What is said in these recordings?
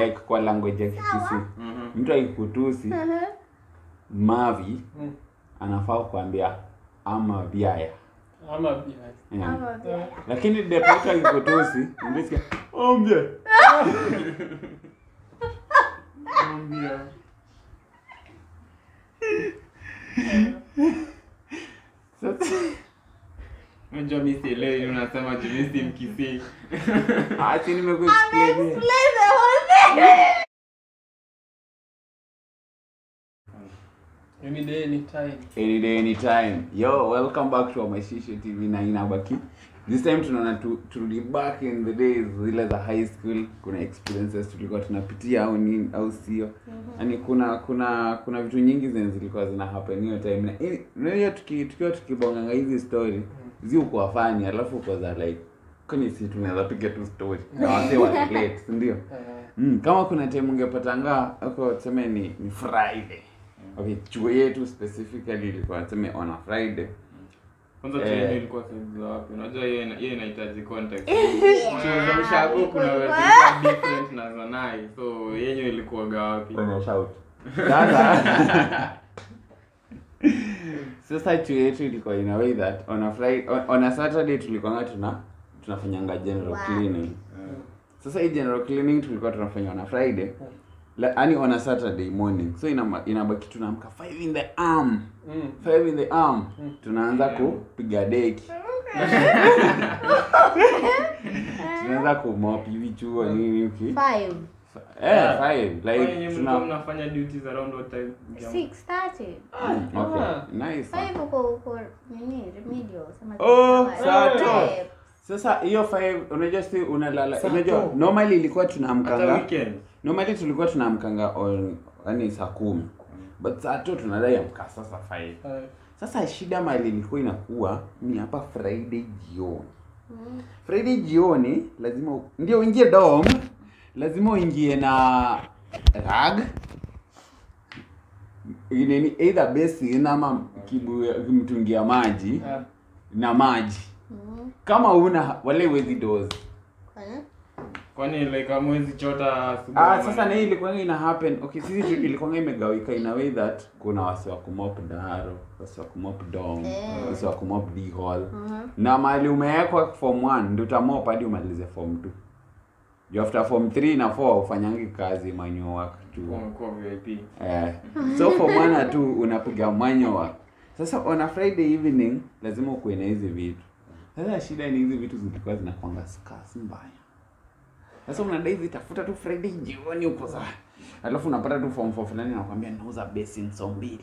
like kwa language ya kikisi Mhm. mtu akikutusi mavi Mm. anafaa kuambia ama vyaya Ama bia. yeah. Ama vya- lakini deputy akikutusi unasikia ombia Ambia. sasa Unajua mi sielewi unasema juu mi si mkisii. ati nimekuexplainia Play the whole thing. Any day, any time. any day anytime yo welcome back to Mashisho tv na inabaki this time tunaona tu, turudi back in the days zile za high school kuna experiences tulikuwa tunapitia au nini au sio yani kuna kuna kuna vitu nyingi zenye zilikuwa zina happen hiyo time na eh, unajua tuki, tukiwa tukibonganga hizi story zi ukuwa fani alafu uko za like kwani si tunaweza piga tu story na wase wa relate si ndio Eh, Mm, kama kuna time ungepatanga uko tuseme ni, ni Friday. Okay, chuo yetu specifically ilikuwa tuseme on a Friday. Kwanza Eh. chuo yenu ilikuwa sehemu za wapi? Unajua hiyo ina- hiyo inahitaji context. Chuo za ushago kuna wewe zilikuwa different na za nai. So yenyu ilikuwaga wapi? Kwenye shout. Sasa Sasa chuo yetu ilikuwa in a way that on a Friday on, on a Saturday tulikuwa tuna tunafanyanga general Wow. cleaning. Sasa hii general cleaning tulikuwa tunafanya on a Friday. La, yani on a Saturday morning. So inama- inabaki tunaamka 5 in the arm. mm. 5 in the arm. Tunaanza kupiga deki. tunaanza kumop hivi chuo nini uki Five. eh five Kwa like yenye mlikuwa tuna mnafanya duties around what time? Six thirty. Mm, okay Ah. nice Five uko uko nini remedial sema Oh, kitu saa kama- to. Eh, sasa hiyo five unajua si unalala Saa unajua tu. normally ilikuwa Hata tunaamkanga weekend. normally tulikuwa tunaamkanga on yani saa kumi but saa tu tunadai amka sasa five Eh, sasa shida mali ilikuwa inakuwa ni hapa friday jioni mm. friday jioni lazima u- ndio uingie dom lazima uingie na rag nini either basin ama kibu- mtungi ya maji eh, na maji Mm. kama una wale wezi dozi Kwani? Kwani like hamwezi chota asubuhi? ah, ama sasa na nini? hii ilikuwa ina happen okay sisi tu ilikuwa imegawika in a way that kuna wasi wa kumop daro wasi wa kumop dom Eh. wasi wa kumop d hall Mhm. na mali umewekwa form 1 ndio utamop hadi umalize form 2 juu after form 3 na 4 ufanyangi kazi manual work tu Umekuwa VIP. eh, so form 1 na 2 unapiga manual work sasa on a friday evening lazima ukuwe na hizi vitu sasa shida ni hizi vitu zilikuwa zinakwanga scarce mbaya sasa unadai zitafuta tu friday jioni huko saa alafu unapata tu form 4 fulani anakuambia nauza basin so mbili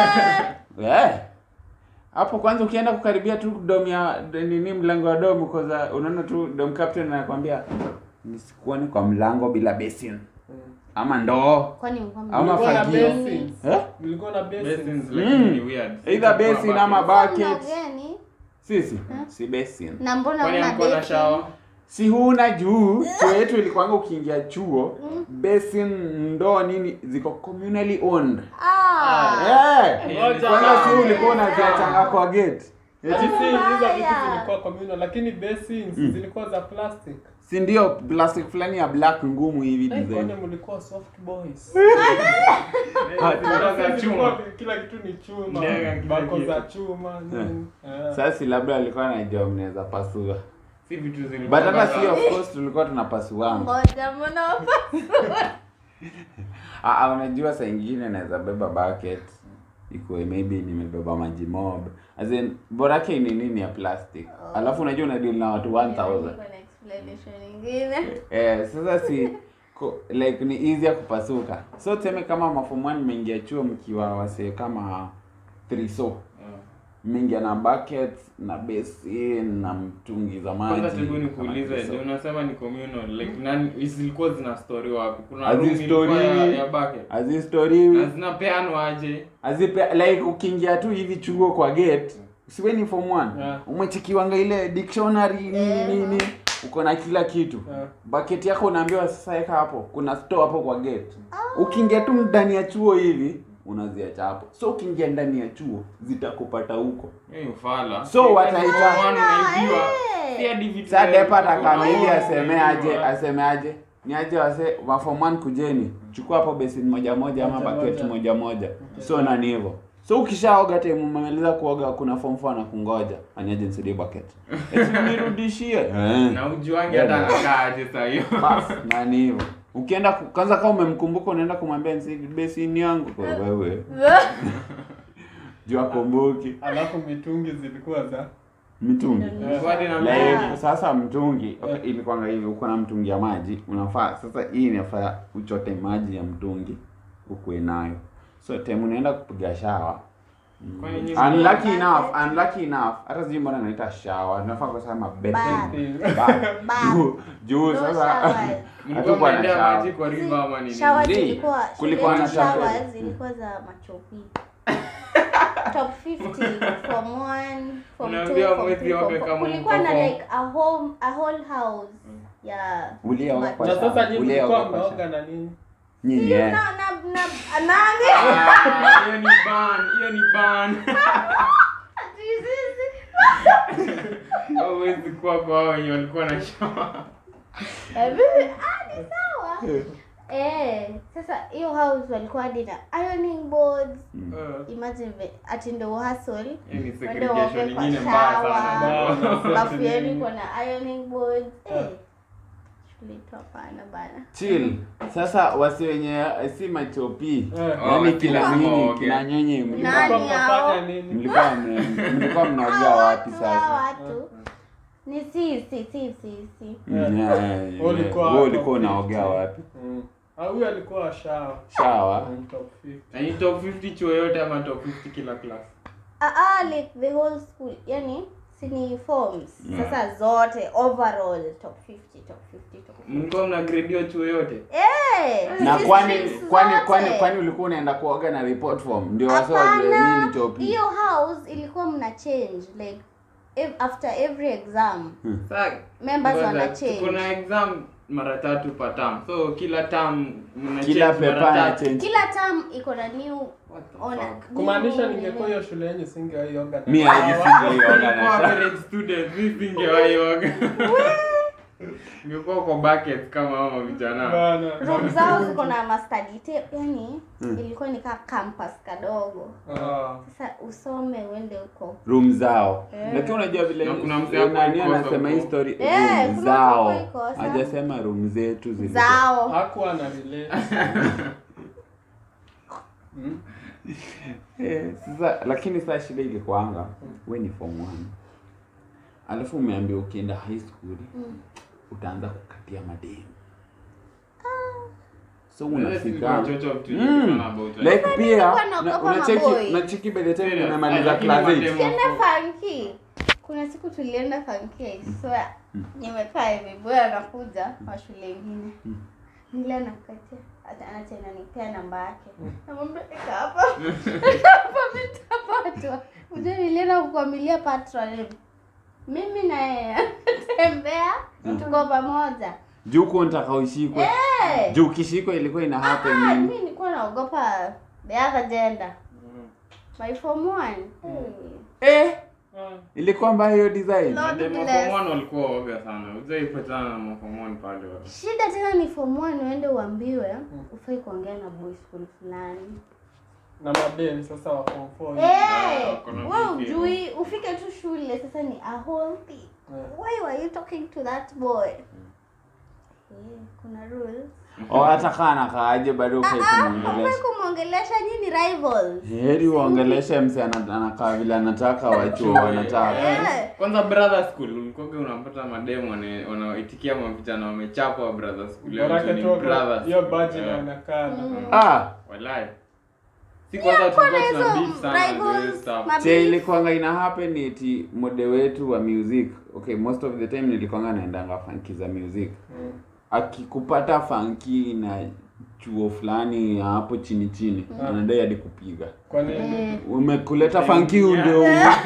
Eh. hapo kwanza ukienda kukaribia tu dom ya nini mlango wa dom uko za unaona tu dom captain anakuambia nisikuone kwa mlango bila basin mm. ama ndoo Kwani mlikuwa Ama Mlikuwa na fagio. basins. eh? Mlikuwa na basins. Basins Mm. lakini ni weird. Either Kwa basin ama bucket. Mna bucket gani? sisi si basin Na mbona Kwani una hamkuwa na baking? shower? si huna juu chuo yetu ilikuanga ukiingia chuo basin ndoo nini ziko communally owned Ah. Eh, Ngoja. kwanza si ulikuwa unaziachanga kwa gate Eti si hizo vitu Mbaya. zilikuwa communal lakini basins zilikuwa za plastic. si ndio plastic fulani ya black ngumu hivi Eh, design kwani mlikuwa soft boys. Zilikuwa za chuma. Zilikuwa kila kitu ni chuma. Ndenga kila Bako kitu. za chuma nini. Eh. sasa labda alikuwa anajua mnaweza pasua Si vitu zilikuwa but hata za- si of course tulikuwa tunapasuanga Ngoja mbona wapa- Ah, ah, unajua saa ingine naweza beba bucket ikuwe maybe nimebeba maji mob as in borake ni nini ya plastic alafu unajua unadeal na watu 1000 Niko na explanation ingine. eh, sasa si ko, like ni easier kupasuka so tuseme kama mafomani mmeingia chuo mkiwa wasee kama triso Yeah. mmeingia na bucket na basin na mtungi za maji Kwanza tebu kama nikuulize, triso. ndio unasema ni communal. Like nani zilikuwa zina story wapi? Kuna Hazi room ilikuwa story. ya, ya bucket. Azi story Na zinapeanwa aje? azipe like ukiingia tu hivi chuo kwa gate usiwe ni form 1 Yeah. umechekiwanga ile dictionary nini Yeah. nini uko na kila kitu Yeah. bucket yako unaambiwa sasa weka hapo kuna store hapo kwa gate ukiingia tu ndani ya chuo hivi unaziacha hapo so ukiingia ndani ya chuo zitakupata huko Hiyo ufala. So Si wataita- form one unaibiwa. Eh. Si hadi vitu sa vya- depa atakama hivi unaona, aseme aje unaibiwa. aseme aje ni aje wase wa form 1 kujeni chukua hapo basin moja moja ama Moja bucket moja. moja moja so nani hivyo so ukishaoga time umemaliza kuoga kuna form 4 na kungoja anyaje nisaidie bucket eti nirudishie eh na ujuangi hata anakaa aje saa hiyo bas nani hivyo ukienda ku- kwanza kama umemkumbuka unaenda kumwambia nisaidie basini yangu kwa wewe jua kumbuki alafu mitungi zilikuwa za mitungi Hadi na Like, mimi. sasa mtungi okay, ilikuwanga hivi uko na mtungi ya maji unafaa sasa hii inafaa uchote maji ya mtungi ukuwe nayo so time unaenda kupiga shawa mm, Kwani nyinyi- unlucky enough unlucky enough hata sijui mbona naita shawa tunafaa kusema Bath. bathing Bath. Bath. Bath. juu juu No sasa showers. Mlikuwa hatukuwa na mnaendea shawa maji kwa river ama nini? Shower Zii, zilikuwa kulikuwa shuleni na tap- showers zilikuwa za machopi. Top 50 from 1 from 2 Unaambia from mwezi 3 yote from kama 4. Kulikuwa na mko like a home a whole house ya Ulioga kwa na shawa. sasa nyinyi Ulioga mlikuwa kwa mnaoga shawa. na nini nyinyi eh. na na na nani? Ah, hiyo ni ban, hiyo ni ban. Hauwezi kuwa kwa hao wenye walikuwa na shawa. Eh, vipi? Ah, ni sawa. Eh, sasa hiyo house walikuwa hadi na ironing boards. Eh, Imagine ve- ati ndo hustle. hiyo ni Wende segregation waoge kwa nyingine mbaya shower. sana. Bana. Bafu yenu iko na ironing boards. Eh. Shule yetu hapana bana. chill sasa wasi wenye si machopi Eh. Oh, yaani ati kila lazima nyinyi waoge. kila nyinyi Nani mlikuwa Mlikuwa hao? mnafanya nini mlikuwa mna- mlikuwa mnaogea Hao wapi watu, hao sasa watu. Ni si si si si si. Mm, yeah, yeah, yeah. Wewe ulikuwa Wewe ulikuwa top unaogea 50. wapi Mm. Ah, huyu alikuwa shawa shawa Mm, top 50 Na ni top 50 chuo yote ama top 50 kila class? Ah, ah, like the whole school. Yani si ni forms. Sasa zote overall top 50 top 50 top 50. Mlikuwa mna grade hiyo chuo yote? Eh, na si kwani streams kwani zote. kwani kwani ulikuwa unaenda kuoga na report form ndio wase wajue Hapana, nini chopi hiyo house ilikuwa mna change like ev after every exam Sasa members ngoja, wana tuko change. na exam mara tatu per term. So kila term mna kila change mara pepa na tatu. change Kila term iko na new What the ona. fuck? kumaanisha new- ningekuwa hiyo shule yenyu singewaioga na mi shawa. ajisingeioga na Nilikuwa shawa average student, mi singewahi oga. Ningekuwa kwa bucket kama hao vijana. Bana. room zao ziko na mastudy tape yani ilikuwa ni kama campus kadogo Ah. sasa usome uende huko room zao Eh. lakini unajua vile Na kuna msee hapo nani alikosa anasema huko. hii story Eh, room kuna zao mtu hapo alikosa. hajasema room zetu zilikuwa zao hakuwa na relate Mm. Eh, sasa lakini saa shida ilikuanga we ni form one alafu umeambia ukienda high school utaanza kukatia mademu so unafika Chocho vitu Mm. nyingi sana about it. like pia nilikuwa na- naogopa unacheki maboy. unacheki by the time Serious. umemaliza Lakini class mademu- 8 tukienda funky kuna siku tulienda funky I swear nimekaa hivi boy anakuja wa shule ingine nile anakatia ata- anacha ananipea namba yake namwambia eka hapa hapa mitapatwa ujue nilienda kukwamilia patron mimi na yeye tembea tuko pamoja juu kuo nitaka ushikwe Eh! juu ukishikwa ilikuwa ina Ah, happen mi nini nilikuwa naogopa the other gender my form one eh Ah. ilikuwa mbaya hiyo design Lord Mademu wa bless. form one walikuwa waoga sana. Hujaipatana na maform one pale wa- shida tena ni form one uende uambiwe ufai kuongea na boy school fulani na madem sasa wa form four hivi. Eh, wako na wewe vipi? ujui ufike tu shule sasa ni a whole thing Eh. why were you talking to that boy Eh, kuna rules o hata kaa nakaaje bado ukai ufai kumwongelesha kumwongelesha nyinyi rivals heri uongeleshe mse ana- anakaa vile anataka wachuo wanataka Eh, kwanza brother school ulikoga unapata mademu wana- wanaoitikia mavijana wamechapa wa brother school Leo Borake ni tu brothers. hiyo baji Eh, na anakaa ah walai. Si kwanza tulikuwa kuna tuna hizo beef sana na rivals, hizo stuff. ma- che ilikuanga ina happen eti mode wetu wa music okay most of the time nilikuanga naendanga funky za music akikupata funky na chuo fulani ya hapo chini chini anadai hadi kupiga kwani Eh, umekuleta funky ndio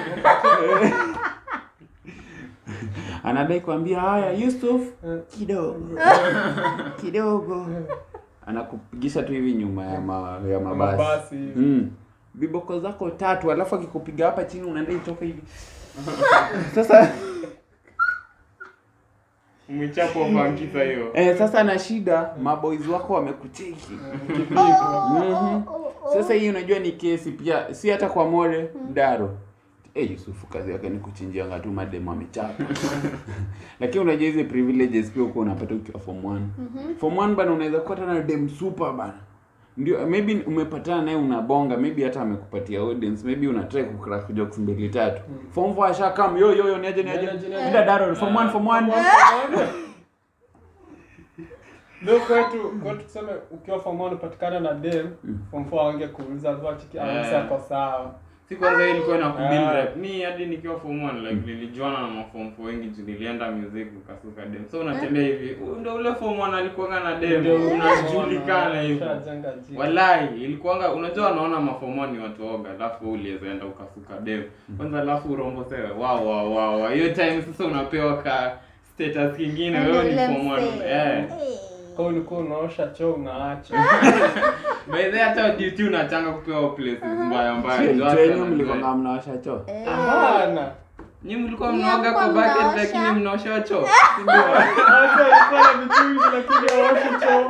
anadai kuambia haya Yusuf kidogo kidogo anakupigisha tu hivi nyuma ya, ma, ya mabasi mabasi mm. viboko zako tatu alafu akikupiga hapa chini unaenda itoka hivi sasa Umechapo funky saa hiyo. eh, sasa na shida maboys wako wamekucheki Kivipi? Mhm. Sasa hii unajua ni kesi pia, si hata kwa More Daro. Eh, Yusufu kazi yake ni kuchinjianga tu mademu amechapa. Lakini unajua hizi privileges pia uko unapata ukiwa form 1. Form 1 bana unaweza kupata na dem super bana. Ndio maybe umepatana naye unabonga, maybe hata amekupatia audience, maybe una try ku crack jokes mbili tatu. Form 4 ashakam yo yo yo niaje niaje. Niaje, niaje. Ila Daro form 1 form 1. Ndio kwetu kwetu tuseme ukiwa form 1 upatikana na dem form 4 wange kuuliza tu chiki anasa Yeah. kwa sawa. Si kwanza hii ilikuwa na kubuild Ah. rap. Ni hadi nikiwa form 1 like nilijuana na maform 4 wengi juu nilienda music nikasuka dem. So unatembea hivi, huyu ndio ule form 1 alikuwa na dem. Ndio Unajulikana hivyo. Ushajenga jina. Wallahi ilikuwanga unajua wanaona mafomo ni watu oga, alafu wewe uliweza enda ukasuka dem. Kwanza alafu urombo sewe. Wow wow wow. wow. Hiyo time sasa unapewa ka status kingine wewe ni form 1. Eh. Kwa ulikuwa unaosha choo unaacha. By the way, hata duty unachanga kupewa places mbaya mbaya. Sio Ndio hata wenyu najua. mlikuwa kama mnawasha choo. Hapana. Nyinyi mlikuwa Nyinyi mnaoga kwa hamkuwa bucket mnaosha? lakini mnaosha choo. Si ndio? Hata ilikuwa na vitu lakini hawashi choo.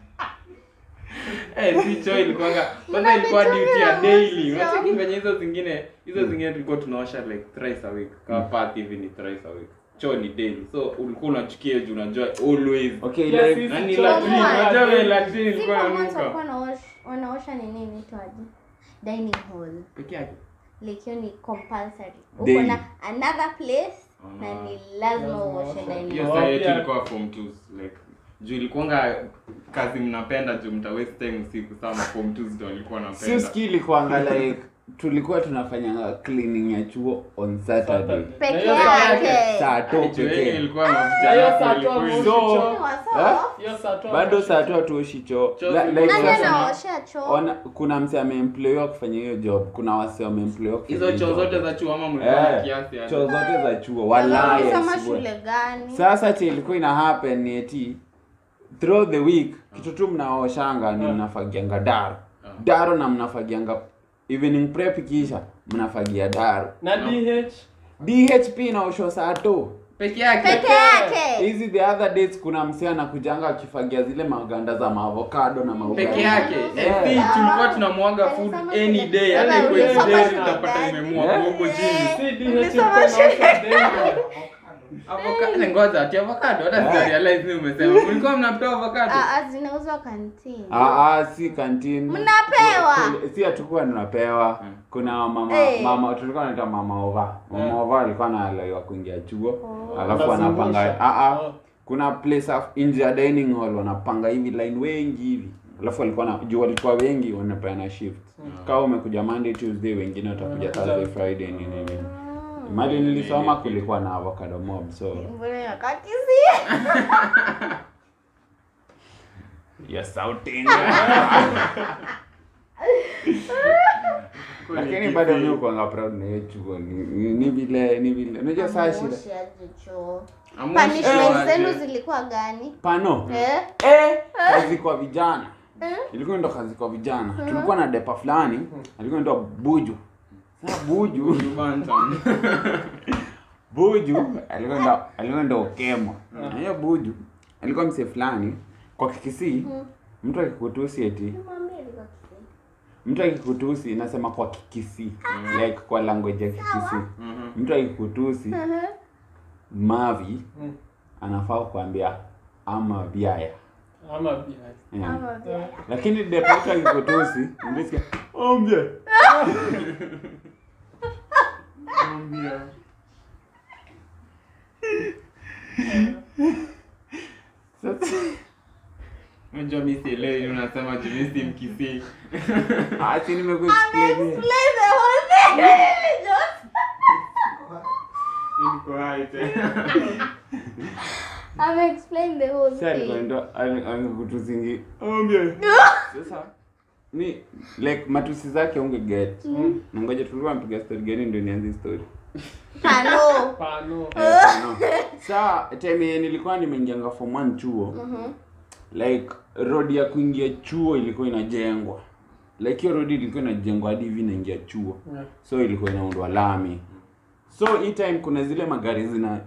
Eh, si choo ilikuwanga kwanza Mna ilikuwa vitu duty ya vya daily. mwisho. Unacheki venye hizo zingine hizo zingine tulikuwa tunaosha like thrice a week. Kama path hivi ni thrice a week. Choo ni daily. So ulikuwa unachukia juu unajua always. Okay, Yes, like yes. Na ni Choo latrine. ni Unajua vile daily. latrine Si ilikuwa kwa mwanzo inanuka. walikuwa wanaosh- wanaosha nini inaitwaje? Dining hall. Peke yake. Like hiyo ni compulsory. Uko Daily. na another place na Ah. ni lazima Lazima uoshe uoshe. dining Hiyo hall. saa Oh, yetu pia- ilikuwa form 2 like juu ilikuwanga kazi mnapenda juu mta waste time usiku sana form 2 ndio walikuwa sio wanapenda. ski ilikuanga like tulikuwa tunafanya cleaning ya chuo on Saturday. Saturday. Peke Na hiyo saa- yake. Saa to Juu yenye pekee. ilikuwa Na hiyo mavijana saa tu kweli kweli. hamuoshi So- choo. Ni wasoft. Eh? Hiyo saa tu Bado hamuoshi saa tu choo. hatuoshi choo. Choo La- zilikuwa like Nani sasa- anaosha choo? ona kuna mse ameemployiwa kufanya hiyo job kuna wase wameemployiwa kufanya Hizo hiyo choo job. zote za chuo ama mlikuwa na Eh, kiasi yani? choo zote za chuo wallahi Ulisoma I swear. shule gani? sasa che ilikuwa ina happen ni eti throughout the week kitu tu mnaoshanga ni mnafagianga daro daro na mnafagianga evening prep kisha mnafagia daro Na DH dhp inaoshwa saa to Peke yake. Peke yake. hizi the other days kuna msee anakujanga akifagia zile maganda za maavocado na maugali. Peke yake. Yeah. Eh, si tulikuwa tunamwaga food any day. Hata iko Ulisoma day shule utapata gani? imemwagwa huko chini. si DH Ulisoma ilikuwa shule inaosha daily. Avocado ngoja ati avocado hata sija realize ni umesema. Mlikuwa mnapewa avocado? Ah, ah, zinauzwa kantini. Ah, ah, si canteen. Mnapewa? Kule- Si hatukuwa tunapewa. Kuna mama Eh. mama tulikuwa tunaita mama ova. Mama ova alikuwa analaiwa kuingia chuo. Oh. Alafu anapanga Wanazungusha. ah ah. Oh. Kuna place of nje ya dining hall wanapanga hivi line wengi hivi. Alafu walikuwa na juu walikuwa wengi wanapeana shift. Kama umekuja Monday, Tuesday, wengine watakuja Wanakuja- Thursday, Friday nini nini. Mm. Mali nilisoma kulikuwa na avocado mob so Mbona wakati si? ya sauti. Lakini bado mimi kuanga proud na hiyo chuo ni ni- ni vile ni vile. Unajua saa shida. Amuoshi aje choo. Amuoshi Punishment aje. zenu zilikuwa gani? Pano. Eh? Eh, kazi kwa vijana. Eh? Ilikuwa ndo kazi kwa vijana. Tulikuwa na depa fulani, alikuwa ndo Buju. Sasa Buju, Bantam. Buju alikuwa ndo alikuwa ndo Okemo. Na hiyo Buju alikuwa mse fulani kwa Kikisii, mtu akikutusi eti Mwambie alikuwa Kisii. mtu akikutusi nasema kwa Kikisii, like kwa language ya Kikisii. Mhm. Mtu akikutusi Mhm. Mavi Mm. anafaa kuambia ama biaya. Ama BI. Yeah. Ama vile. lakini deputy akikutusi unasikia ombia Mwambia. sasa Unajua mimi sielewi unasema juu mimi si mkisii. ati nimekuexplain Explain the whole thing. Just- Niko hai tena. Ame explain the whole sasa alikuwa thing. ndo angekutusingi ombia sasa ni like matusi zake unge get na ngoja tulikuwa mpiga story gani ndio nianze story Pano. Pano. Eh, no. saa time yenye nilikuwa nimeingianga form 1 chuo Mhm. like road ya kuingia chuo ilikuwa inajengwa like hiyo road ilikuwa inajengwa hadi hivi inaingia chuo Yeah. so ilikuwa inaundwa lami so hii time kuna zile magari zina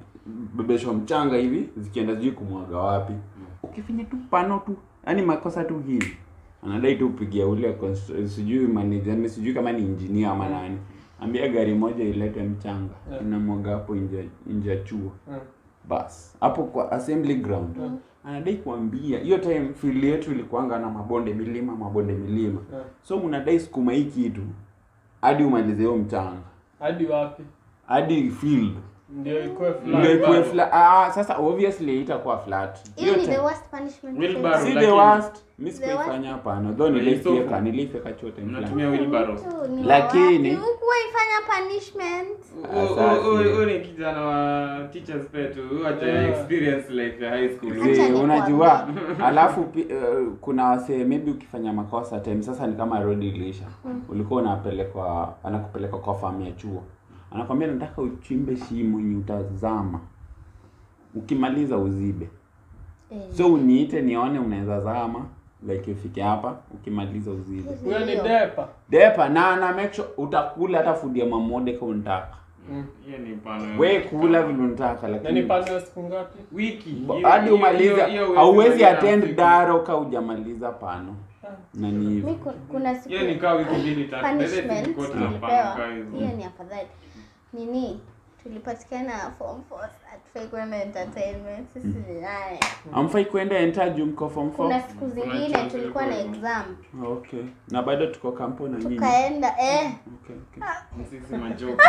zinabebeshwa mchanga hivi zikienda sijui kumwaga wapi ukifinya tu pano tu yani makosa tu hivi anadai tu upigia ule const- sijui manager yani sijui kama ni engineer ama nani ambia gari moja ilete mchanga Yeah. inamwaga hapo nje nje ya chuo Mm. bas hapo kwa assembly ground anadai kuambia hiyo time field yetu ilikuanga na mabonde milima mabonde milima Yeah. so mnadai sukuma hii kitu hadi umalize hiyo mchanga hadi wapi hadi field ndio ikuwe ndio flat. ikuwe flat ah sasa obviously itakuwa flat hiyo ni time- the worst punishment Wheelbarrow. si Lakini- the worst mi The sikuifanya hapana though Ni nilifyeka sofa. nilifyeka chote Mnatumia wheelbarrow. Lakini- hukuwa ifanya punishment huyu ni kijana wa teachers petu huyu haja Yeah. experience life ya high school Acha Zee, nikwambie. unajua alafu pi- eh, kuna wasee maybe ukifanya makosa time sasa ni kama road ilisha ulikuwa unapelekwa anakupeleka kwa famu ya chuo anakwambia nataka uchimbe shimo yenye utazama ukimaliza uzibe Eh. so uniite nione unaweza zama like ufike hapa ukimaliza uzibe huyo ni depa depa na na make sure utakula hata food ya mamode kama unataka Mm. hiyo ni pano we kula vile unataka na ni lakini pande ya siku ngapi wiki Ba- Hiyo- hadi hiyo- umaliza hiyo- hiyo hauwezi huwezi attend siku. daro ka hujamaliza pano na ni mi hivyo ku- kuna siku hiyo ni kaa wiki mbili tatu Basi punishment tulikuwa tunapanga tulipewa kaa hizo. hiyo ni afadhali nini tulipatikana form four hatufai kwenda entertainment sisi ni nane amfai kwenda enter juu mko form four? kuna siku zingine chance tulikuwa na ilikuwa exam okay na bado tuko kampo na nyinyi tukaenda eh okay, okay. Sisi majoke.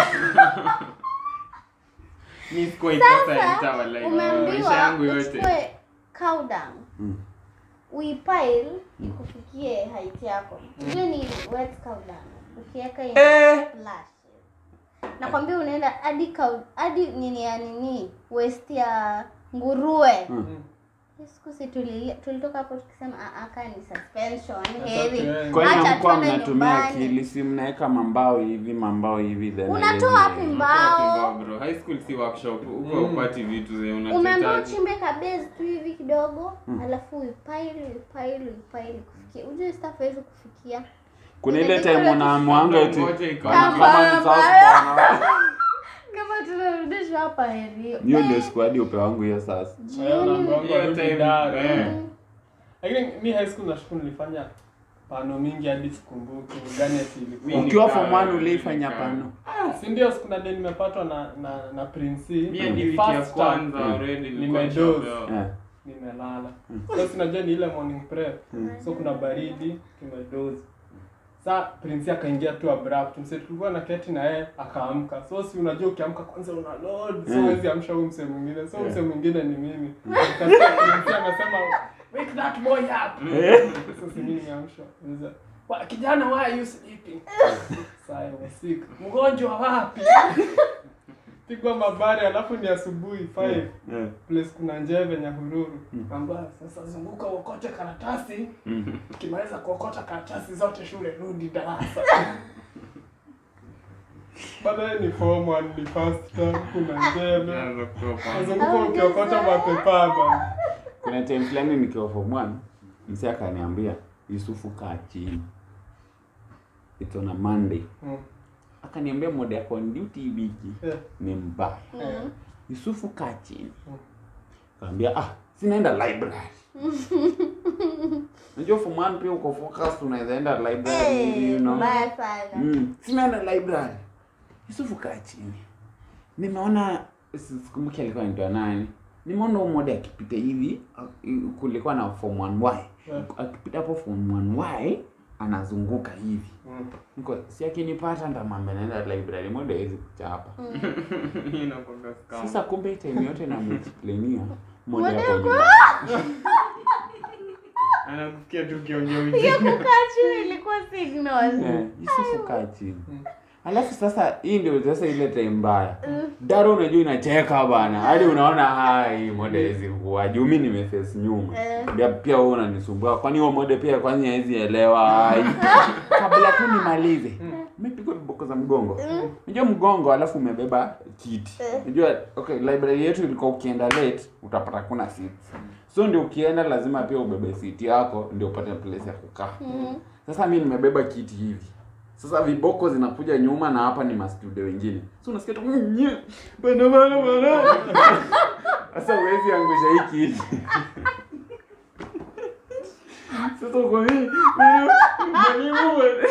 Mi sikuwa ikosa enter walai. Maisha umeambiwa yangu yote uchukue cow dung Mm. uipile ikufikie height yako hiyo ni wet cow dung ukiweka in Eh! flash nakwambia unaenda hadi cow hadi nini ya nini waist ya nguruwe Mm. Hiyo siku si tulilia- tulitoka hapo tukisema "Ah, ah, kaa ni suspension okay. heavy kwani Acha amkuwa tuende mnatumia nyumbani. akili si mnaweka mambao hivi mambao hivi then Unatoa wapi alafu- mbao? bro high school si workshop huko Mm. upati vitu zenye umeambiwa unahitaji uchimbe kabezi tu hivi kidogo alafu uipaili uipaili uipaili kufikia ujue staff hawezi kufikia kuna ile Inabidi time kule unaamwanga eti Ngoja ikawa- bana, kama ni sasa bana. kama tunarudishwa hapa herio hiyo ndio squad upe wangu hiyo sasa Hayo mambo yangu Hiyo yarudi time, ndani. eh. lakini mi high school nashukuru nilifanya pano mingi hadi sikumbuki ni gani ati ilikuwa. Mimi ukiwa nika- form one uliifanya nika- pano si ndio siku na day nimepatwa na na na prince Mi hadi wiki ya kwanza already nilikuwa Nimedoze. nishapewa. eh. nimelala so sinajua ni ile morning prep so kuna baridi tumedozi sa prince akaingia tu abrupt mse tulikuwa na keti na yeye akaamka so si unajua ukiamka kwanza una load so Mm. huwezi amsha huyu mse mwingine so Yeah. mse mwingine ni mimi Nikasikia prince anasema wake that boy up Eh. so si mimi nimeamshwa Niza, "Wa- kijana why are you sleeping Saa I was sick mgonjwa wapi pigwa mabari alafu ni asubuhi 5 Eh. place kuna njeve nyahururu amba sasa zunguka uokote karatasi ukimaliza kuokota karatasi zote shule rudi darasa baadaye ni form one ni first term kuna njeve Naanza kutoa pano. nazunguka ukiokota mapepa bana kuna time fulani nikiwa form one msi akaniambia yusufu kaa chini it's on a monday Mm. akaniambia mode yako on duty hii wiki Yeah. ni mbaya Yeah. yusufu kaa chini Mm. kaambia ah sinaenda library najua form one pia uko focus unaweza enda library you know mbaya sana Mm, sinaenda library yusufu kaa chini nimeona si- sikumbuki alikuwa anaitwa nani nimeona huyu mmoja akipita hivi a- kulikuwa na form 1y Yeah. akipita hapo form 1y anazunguka hivi Mm. niko si akinipata ndamwambia naenda library moja hawezi kuchapa Hii inakuwaga scam. sasa kumbe time yote namexplainia moja Moja hapo yako- nyuma. anakusikia tu ukiongea hiyo ujinga. kukaa chini ilikuwa signal Eh, yusufu kaa chini alafu sasa hii ndio sasa ile time mbaya daro unajua inacheka bana hadi unaona hai moda hizi kuwa juu mi nimeface nyuma Eh. Ndio pia wewe unanisumbua kwani huo moda pia kwani hawezi elewa hai kabla tu nimalize umepigwa viboko za mgongo unajua mgongo alafu umebeba kiti unajua okay library yetu ilikuwa ukienda late utapata kuna seats so ndio ukienda lazima pia ubebe seat yako ndio upate place ya kukaa sasa mi nimebeba kiti hivi sasa viboko zinakuja nyuma na hapa ni mastudio wengine so unasikia tu "Mm, nye, bana bana bana huwezi angusha hii kiti sasa uko mimi mwalimu bwana.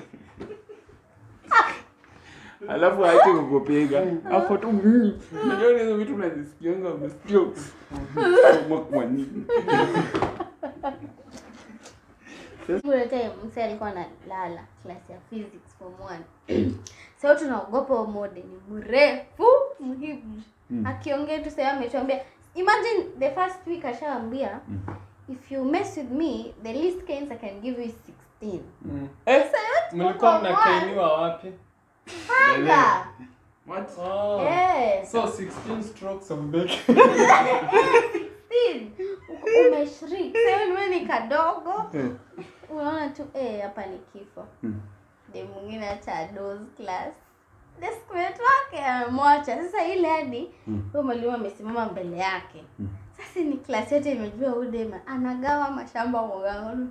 alafu aache kukupiga hapo tu mm, unajua hizo vitu unazisikianga umesikia Soma kwa nini Kuna time mse alikuwa analala class ya physics form 1. Sasa tunaogopa huyo mode ni mrefu mhibu. Akiongea tu sasa ametuambia imagine the first week ashaambia if you mess with me the least canes I can give you is 16. Mm. eh mlikuwa mnakainiwa wapi Anga. What? oh. Eh. so 16 strokes of bacon 16. Uko- Umeshrik. Sasa wewe ni kadogo. Eh. Unaona tu eh hapa ni kifo. Mm. de mwingine hata doze class deskmate wake amemwacha sasa ile hadi Mm. huyo mwalimu amesimama mbele yake Mm. sasa ni klasi yote imejua udema anagawa mashamba mwagaonu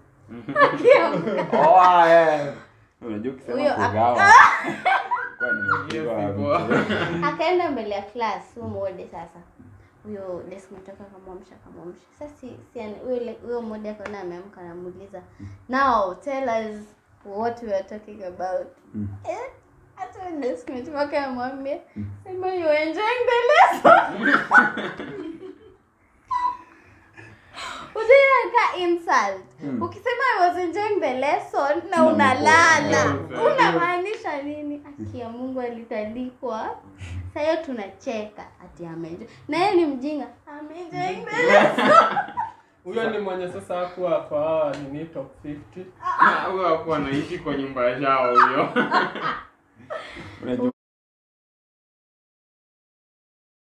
oh ah, eh unajua ukisema Huyo ak- kugawa kwa nimepigwa Yes, iko. mtu. akaenda mbele ya class huyo mode sasa huyo deskmate wake akamwamsha akamwamsha sasa si, si ani- huyo le- huyo mode akaona ameamka anamuuliza now tell us what we are talking about Mm. eh hata deskmate wake amwambia sema you enjoying the lesson Ujaika insult. Ukisema I was enjoying the lesson na Na unalala. mko- Unamaanisha nini? Aki ya Mungu alitandikwa. Sasa hiyo tunacheka ati amenjoy. Na yeye ni mjinga. I'm enjoying the lesson. huyo ni mwenye sasa hakuwa kwa hawa nini top 50 Ah, huyo hakuwa anaishi kwa nyumba yao huyo unajua